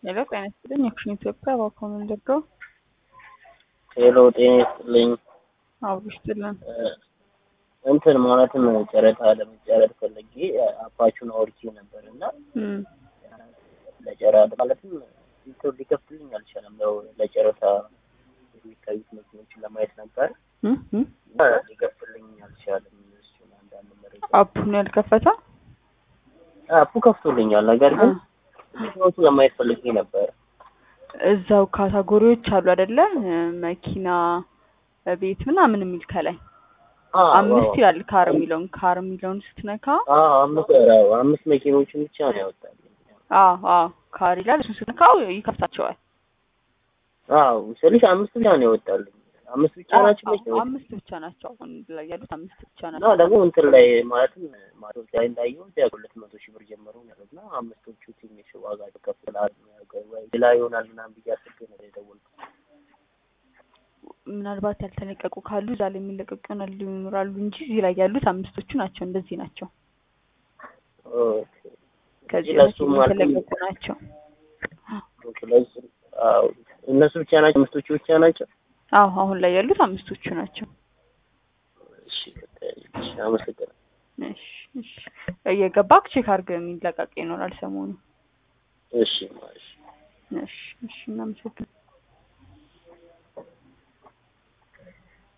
ሄሎ ጤና ይስጥልኝ የኩሽን ኢትዮጵያ ባኮን እንደገው ሄሎ ጤና ይስጥልኝ። አብሮ ይስጥልን። እንትን ማለትም ጨረታ ለመጨረር ፈልጌ አፓቹን አውርቼ ነበር እና እም ለጨረታ ማለትም ኢንተር ሊከፍትልኝ አልቻለም። ያው ለጨረታ የሚታዩት መኪኖችን ለማየት ነበር እም እም እና ሊከፍትልኝ አልቻለም። እሱን አንዳንድ መረጃ አፑን ያልከፈተ አፑ ከፍቶልኛል፣ ነገር ግን መኪኖቹ ለማየት ፈልጌ ነበር። እዛው ካታጎሪዎች አሉ አይደለ? መኪና፣ ቤት ምናምን የሚል ከላይ አዎ፣ አምስት አዎ። ይላል። ካር የሚለውን ካር የሚለውን ስትነካ አዎ፣ አምስት አዎ፣ አምስት መኪኖችን ብቻ ነው ያወጣልኝ። አዎ አዎ ካር ይላል። እሱን ስትነካው ይከፍታቸዋል። አዎ ስልሽ አምስት ብቻ ነው ያወጣልኝ። አምስት ብቻ ናቸው አዎ፣ መኪኖች አምስት ብቻ ናቸው። አሁን ላይ ያሉት አምስት ብቻ እና ናቸው። ደግሞ እንትን ላይ ማለትም ማስታወቂያ ላይ እንዳየሁት ያው ሁለት መቶ ሺህ ብር ጀምሮ ነው ያሉት እና አምስቶቹ ትንሽ ዋጋ ከፍ ይላል ወይ ሌላ ይሆናል ምናምን ብዬ አስቤ ነው የደወልኩት። ምናልባት ያልተለቀቁ ካሉ እዛ ላይ የሚለቀቁ ይሆናሉ ይኖራሉ እንጂ እዚህ ላይ ያሉት አምስቶቹ ናቸው። እንደዚህ ናቸው። ኦኬ። ከዚህ ለሱ በፊት ማለት የተለቀቁ ናቸው። ኦኬ፣ ለሱ አዎ እነሱ ብቻ ናቸው አምስቶቹ ብቻ ናቸው። አዎ አሁን ላይ ያሉት አምስቶቹ ናቸው። እሺ፣ እሺ፣ አመሰግናለሁ። እሺ እሺ እየገባክ ቼክ አድርገህ የሚለቀቅ ይኖራል ሰሞኑ። እሺ፣ እሺ። እሺ እሺ እናመሰግናለን።